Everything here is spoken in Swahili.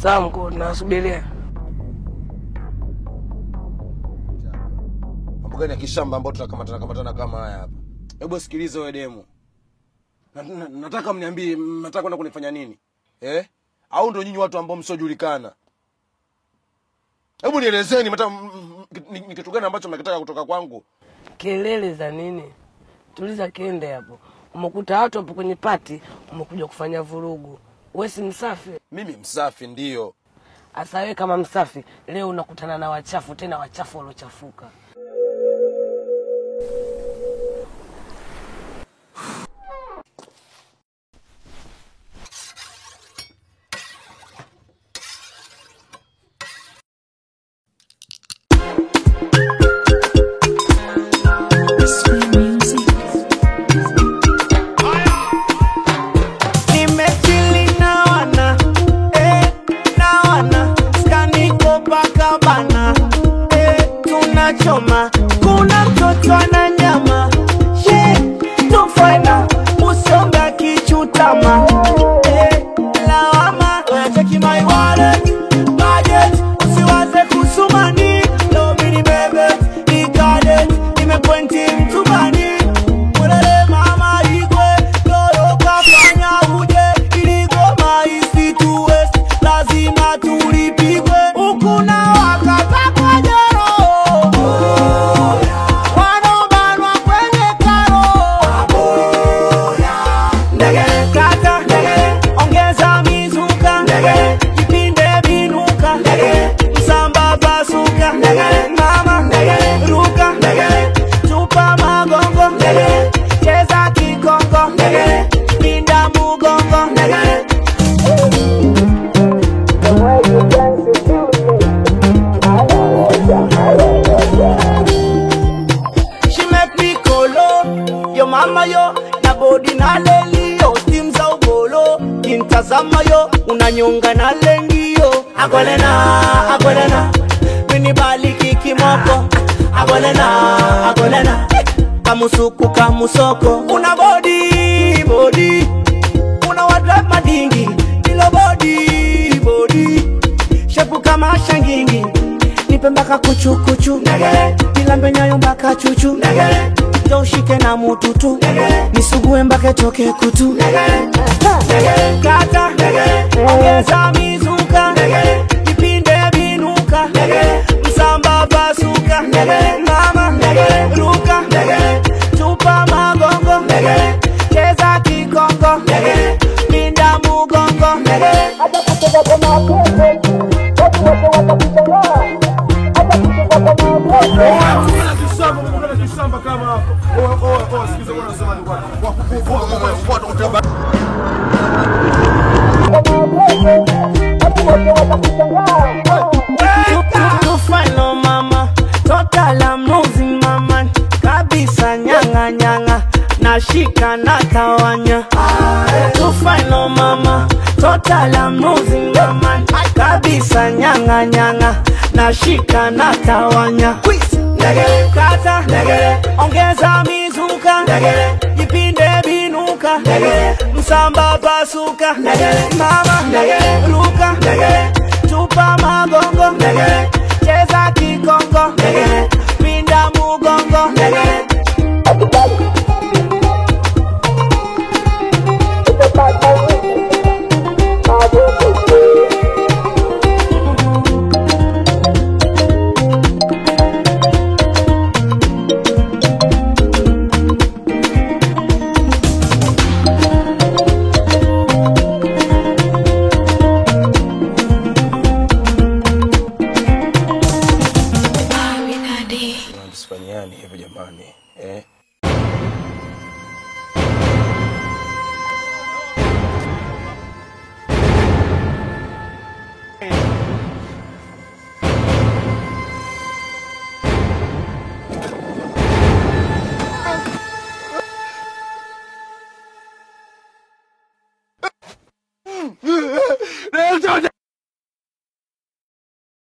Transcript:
Sawa mkuu, nawasubiria. Mambo gani ya kishamba ambayo tunakamatana kamatana kama haya hapa? Hebu sikiliza wewe demu. Na, na, nataka mniambie mnataka kwenda kunifanya nini? Eh? Au ndio nyinyi watu ambao msiojulikana? Hebu nielezeni mata m- m- ni ni kitu gani ambacho mnakitaka kutoka kwangu? Kelele za nini? Tuliza kende hapo. Umekuta watu hapo kwenye pati, umekuja kufanya vurugu. Wewe si msafi? Mimi msafi ndio. Asa wewe kama msafi, leo unakutana na wachafu, tena wachafu waliochafuka. Nimechili na wana eh, na wana skaniko paka bana eh, tunachoma kuna mtoto na nyama she tufaina usonga kichutama eh, lawama cheki my wallet budget usiwaze kusumani lobini bebe ikale imepointi mtubani Ulele mama igwe lolo kafanya uje iligoma isitue lazima tulipigwe ukuna wakata kwa jero wanobanwa kwenye karo ndegele kata ndegele ongeza mizuka ndegele vipinde vinuka ndegele msamba pasuka ndegele mama ndegele ruka ndegele tupa magongo ndegele cheza kikongo ndegele pinda mugongo ndegele She make me kolo Yo mama yo na body na leli yo Steam za ubolo Kintazama yo unanyonga na lengi yo Agolena, agolena Mini baliki kimoko Agolena, agolena Kamusuku kamusoko Una body, body Una wadrive madingi Ilo body, body Shepu kama shangingi nipe mpaka kuchukuchu nilambe nyayo mpaka chuchu njo ushike na mututu nisugue mpaka toke kutu kata ongeza mizuka vipinde vinuka msamba pasuka mama ruka tupa magongo cheza kikongo pinda mugongo tufano mama total I'm losing mama kabisa nyanga nyanga nashika na tawanya tufano mama total I'm losing mama kabisa nyanga nyanga nashika na tawanya Ndegele kata ndegele ongeza mizuka ndegele vipinde vinuka ndegele msamba pasuka ndegele mama ndegele ruka ndegele tupa magongo ndegele cheza kikongo ndegele pinda mugongo ndegele Tusifanyiani hivyo jamani. Eh?